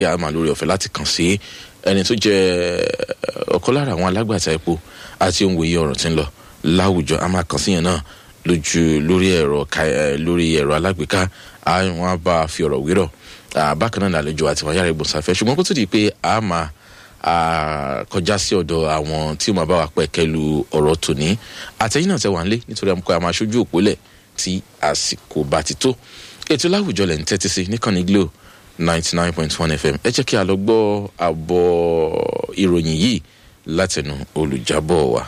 a máa lórí ọ̀fẹ́ láti kàn sí ẹni tó jẹ́ ọ̀kan lára àwọn alágbàtà epo àti ohun wòye ọ̀rọ̀ tí ń lọ láwùjọ a máa kàn sí yẹn náà lójú lórí ẹ̀rọ lórí ẹ̀rọ alágbèéká àwọn á bá a fi ọ̀rọ̀ wérọ̀ bákan náà lálejò àti wọn yára ìgbọ̀nsáfẹ́ ṣùgbọ́n kó tó di pé a máa kọjá sí ọ̀dọ̀ àwọn tí ó máa bá wa pẹ̀ kẹlu ọ̀rọ̀ tòní àtẹ̀yìn náà tẹ wà nílé nítorí àmukọ àmọ́ aṣojú òpólẹ̀ tí àsìkò bá ti tó ètò láwùjọ lẹ̀ ń tẹ́tí sí níkànnì glo ninety nine point one fm ẹ jẹ́ kí a lọ gbọ́ àbọ̀ ìròyìn yìí látẹnu olùjábọ̀ wa.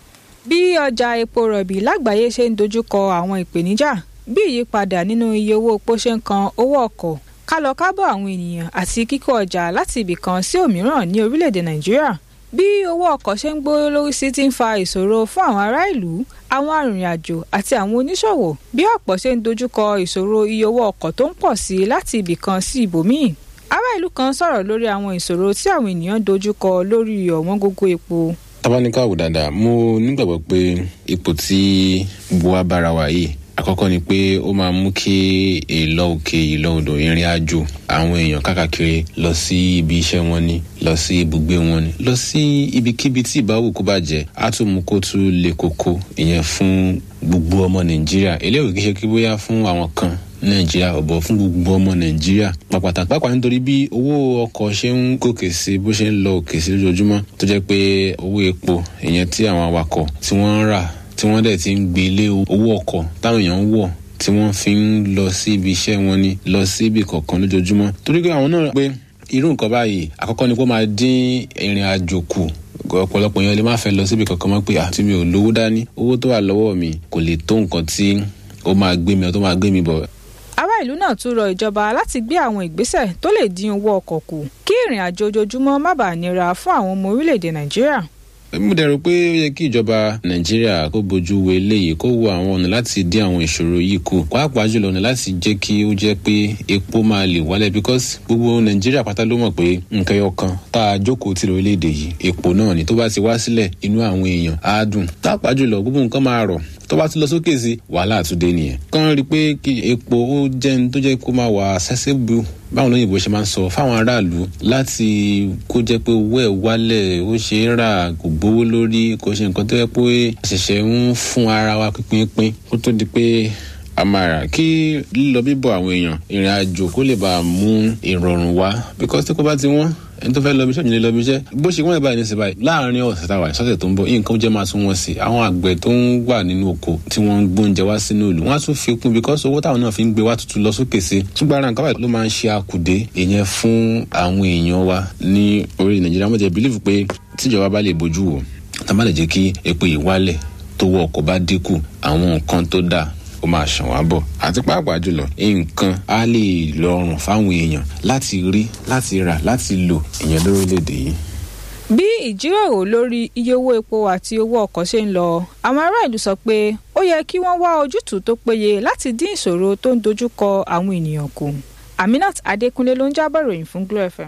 bí ọjà epo rọ̀bì lágbàáyé ṣe ń dojúkọ àwọn ìpèníjà bí ìyípadà nínú iye owó epo ṣe ń kan owó ọkọ̀ kálọ kábọ̀ àwọn ènìyàn àti kíkó ọjà láti ibì kan sí òmíràn ní orílẹ̀-èdè nàìjíríà bí owó ọkọ̀ ṣe ń gbówó lórí sí ti ń fa ìṣòro fún àwọn ará ìlú àwọn arìnrìn-àjò àti àwọn oníṣòwò bí ọ̀pọ̀ ṣe ń dojúkọ ìṣòro iye owó ọkọ̀ tó ń pọ̀ sí láti ibì kan sí ibòmíì ará ìlú kan sọ̀rọ̀ lórí àwọn ìṣòro tí àwọn ènìyàn dojúkọ lórí ọ̀wọ́n gógó epo. tábánikà wò dáadáa mo nígbàgbọ́ pé ipò tí gbogbo wa bára wa yìí àkọ́kọ́ ni pé ó máa mú kí ìlọ òkè ìlọ odò ìrìn àjò àwọn èèyàn káàkiri lọ sí ibi iṣẹ́ wọn ni lọ sí ibùgbé wọn ni lọ sí ibikíbi tí ìbáwò kó bá jẹ́ á tún mú kó tún le koko ìyẹn fún gbogbo ọmọ nàìjíríà eléyìí kì í ṣe kí bóyá fún àwọn kan nàìjíríà ọ̀bọ̀ fún gbogbo ọmọ nàìjíríà pàpàtà pàápàá nítorí bí owó ọkọ̀ ṣe ń gòkè sí bó ṣe ń lọ òkè sí lójoojúmọ́ tó jẹ́ pé owó epo ìyẹn tí àwọn awakọ̀ tí wọ́n ń rà tí wọ́n dẹ̀ ti ń gbé lé owó ọkọ̀ táwọn èèyàn ń wọ̀ tí wọ́n fi ń lọ sí ibi iṣẹ́ wọn ni lọ sí ibì kọ̀ọ̀kan lójoojúmọ́ torí pé àwọn náà pé irú nǹkan báyìí àkọ́kọ́ ni kó máa dín ìrìn àjò kù ọ̀pọ̀lọpọ̀ yẹn lè má fẹ́ lọ síbi kankan mọ́ pé àti mi ò lówó dání owó tó wà lọ́wọ́ mi kò lè tó nǹkan tí ó máa gbé mi tó máa gbé mi bọ̀. ará ìlú náà tún rọ ìjọba láti gbé àwọn ìgbésẹ̀ tó lè dín owó ọkọ̀ kù kí ìrìn àjò ojoojúmọ́ má bàa nira fún àwọn ọmọ orílẹ̀-èdè nàìjíríà mo dẹ̀rù pé ó yẹ kí ìjọba nàìjíríà kó bójú wo eléyìí kó wo àwọn ọ̀nà láti dín àwọn ìṣòro yìí kù pàápàá jùlọ ọ̀nà láti jẹ́ kí ó jẹ́ pé epo máa lè wálẹ̀ because gbogbo nàìjíríà pátá ló mọ̀ pé nǹkan ẹyọ kan tá a jókòó ti lórílẹ̀‐èdè yìí epo náà ni tó bá ti wá sílẹ̀ inú àwọn èèyàn á dùn pàápàá jùlọ gbogbo nǹkan máa rọ̀ tó bá ti lọ sókè sí wàhálà àtúndé nìyẹn kàn rí i pé kí epo ó jẹ́ ní tó jẹ́ kó máa wà accessible báwọn olóyìnbó ṣe máa ń sọ fáwọn aráàlú láti kó jẹ́ pé owó ẹ̀ wálẹ̀ ó ṣe é rà kò gbówó lórí kò ṣe nǹkan tó yẹ pé ṣẹ̀ṣẹ̀ ń fún ara wa pínpín kó tó di pé a máa rà kí lílọ bíbọ̀ àwọn èèyàn ìrìn àjò kó lè bá a mú ìrọ̀rùn wá because tí kò bá ti wọ́n ẹni tó fẹ́ lọ bí iṣẹ́ òjìlẹ̀ lọ bí iṣẹ́ bó ṣe wọ́n ẹ̀ báyìí ní sí báyìí láàárín ọ̀sẹ̀ táwa ìsọ́sẹ̀ tó ń bọ̀ nǹkan jẹ́ máa tún wọ́n sí àwọn àgbẹ̀ tó ń wà nínú oko tí wọ́n ń gbóúnjẹ wá sínú ìlú wọ́n á tún fi kún because owó táwọn náà fi ń gbé wá tuntun lọ sókè sí ṣùgbọ́n ara nǹkan báyìí ló máa ń ṣe àkùdé ìyẹn fún àwọn èèyàn wa ní orí nàìjíríà mo jẹ́ believe pé tíjọba bá lè bójú wò tá bá lè jẹ́ kí epo ìwálẹ̀ tó wọ ọkọ̀ bá dínkù àwọn nǹkan tó dáa ó máa ṣàn wá bọ̀ àti pàápàá jùlọ nǹkan á lè rọrùn fáwọn èèyàn láti rí láti rà láti lò ìyẹn lórílẹ̀‐èdè yìí. bí ìjíròrò lórí iye owó epo àti owó ọkọ̀ ṣe ń lọ àwọn ará ìlú sọ pé ó yẹ kí wọ́n wá ojútùú tó péye láti dín ìṣòro tó ń dojúkọ àwọn ènìyàn kù aminat adékúnlé ló ń jábọ̀ ròyìn fún glo fm.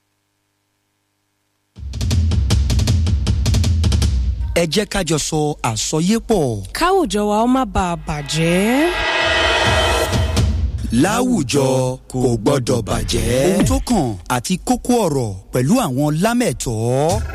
ẹ jẹ́ ká jọ sọ àsọyépọ̀. káwùjọ wa ó má bàa bàjẹ́. láwùjọ kò gbọ́dọ̀ bàjẹ́. ohun tó kàn àti kókó ọ̀rọ̀ pẹ̀lú àwọn lámẹ̀tọ́.